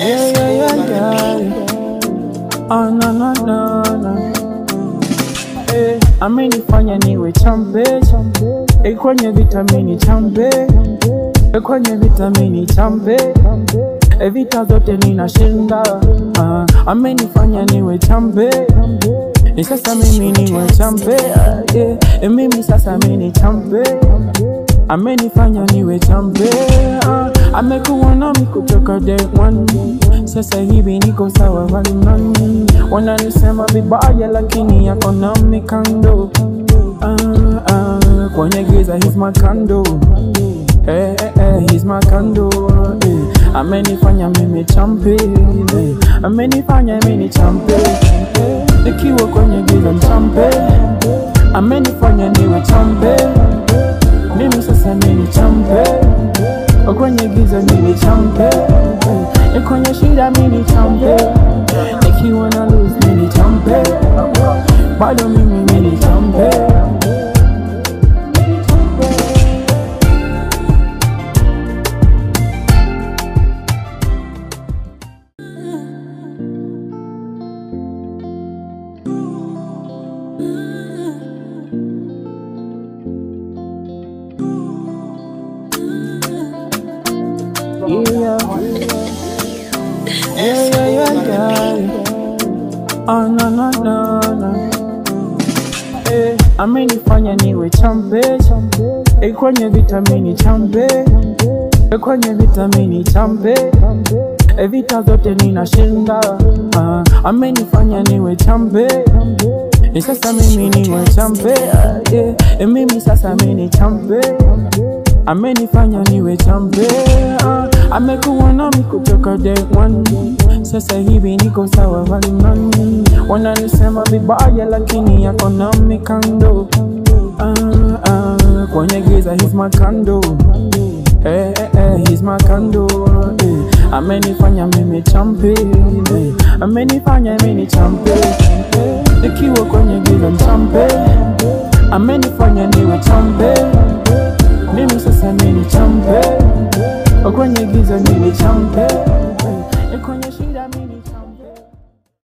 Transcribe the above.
Yeah, yeah, yeah, yeah. Oh, no, no, no, no. Eh, amenifanya niwe chambe eh, kwenye vitamini chambe eh, kwenye vitamini chambe eh, vita zote ninashinda ah, amenifanya niwe chambe eh, sasa mimi niwe chambe ah, yeah, eh, mimi sasa mimi chambe amenifanya niwe chambe ah, amekuwa nami kutoka day one sasa hivi niko sawa walimani wananisema vibaya lakini yako nami kando ah, ah, kwenye giza he's my kando Eh, eh, eh, he's my kando eh. Amenifanya mimi champe eh. Amenifanya mimi champe eh. Nikiwa kwenye giza mchampe Amenifanya niwe champe mimi sasa mimi champe kwenye giza mimi champe eh, kwenye shida mimi champe nikiwa na lose mimi champe bado mimi mimi champe Yeah. Yeah, yeah, yeah, yeah. Oh, no, no, no, no. Eh, amenifanya niwe chambe eh, kwenye vitamini chambe eh, kwenye vitamini chambe eh, vita zote ninashinda ah, amenifanya niwe chambe eh, sasa mimi niwe chambe ah, yeah, eh, mimi sasa mimi chambe amenifanya niwe chambe ah, amekuwa nami kutoka day one sasa hivi niko sawa walimani wananisema vibaya lakini yako nami kando ah, ah, kwenye giza he's my kando eh, eh, eh, he's my kando eh. amenifanya mimi champe eh. amenifanya mimi champe eh. nikiwa kwenye giza mchampe